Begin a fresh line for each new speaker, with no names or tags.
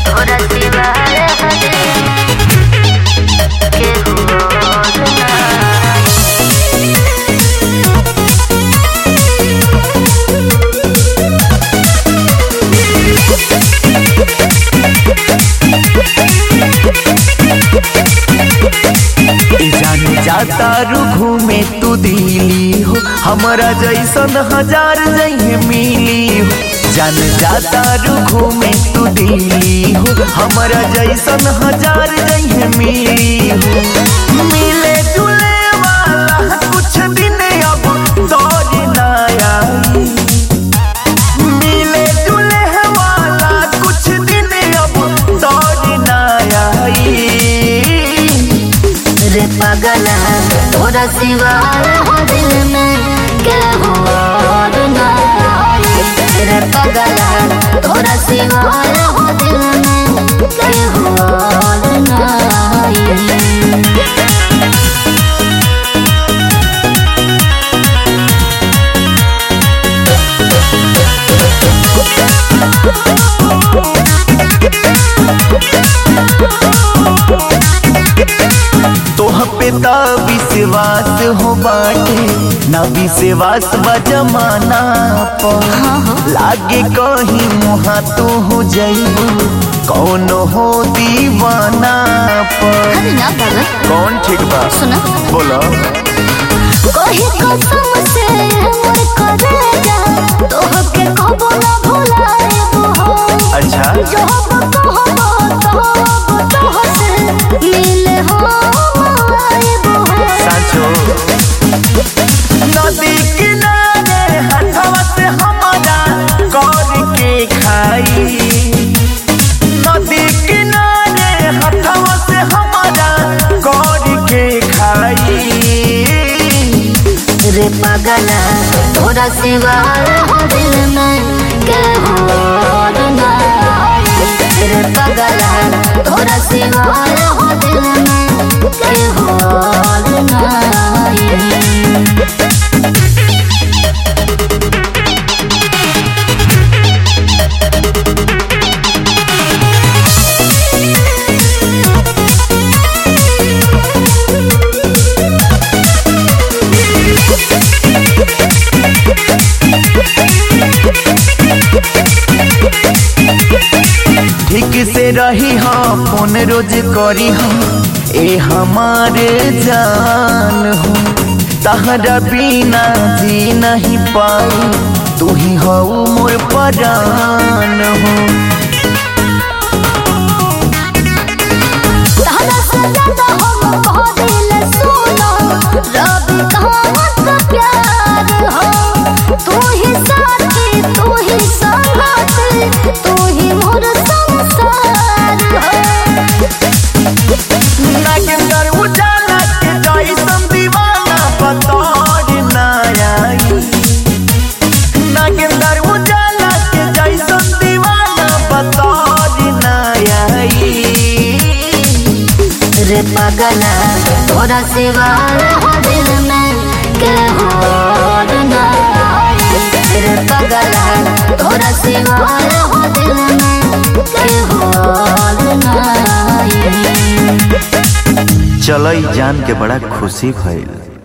तोरा सिवाय हरे केहू और ना
ए जाने जाता रू घूमे तू दिली हो हमारा जैसन हजार जहे मिली हो जान जाता रू घूमे तू दिली हो हमारा जैसन हजार जहे मिली हो मिले जुले वाला कुछ दिन अब दौर ना आई मिले जुले वाला कुछ दिन अब दौर ना आई
रे पगला तोरा सिवाय हो दिल में केहू और ना रे पगला तोरा सिवाय हो दिल में केहू और ना
तोह पे ता विश्वास हो बाटे ना विश्वास बा जमाना पर लागे कहीं मुहा तू हो जइबू कौन हो दीवाना पर
अरे ना पागल
कौन ठीक बा
सुना
बोलो
कही कसम से मोर करेजा तोहके कबो ना भुलाएबो हो
अच्छा
जो हम कहबो तो तोहसे मिले हो आएबो हो
सांचो नदी किनारे हथवा से हमारा कर के खाई नदी किनारे हथवा से हमारा कर के खाई
रे पगला तोरा सिवाय हो दिल में केहू और ना रे पगला तोरा सिवाय हो दिल में केहू और ना
ठीक से रही हम फोन रोज करी हम ए हमारे जान हो तहरा बिना जी नहीं पाई तू ही हो मोर परान हो
तारा सजाता हम कह दिल सुनो रब कहावत प्यार हो तू ही साथी तू ही संगाती तू ही मोर संसार हो
नागेंद्र उजाला के जैसन दीवाना बतौर ना आई नागेंद्र उजाला के जैसन दीवाना बतौर ना आई
रे पगला तोरा सिवाय हो दिल में केहू और ना रे पगला तोरा सिवाय हो दिल में केहू और ना
चलो जान के बड़ा खुशी भइल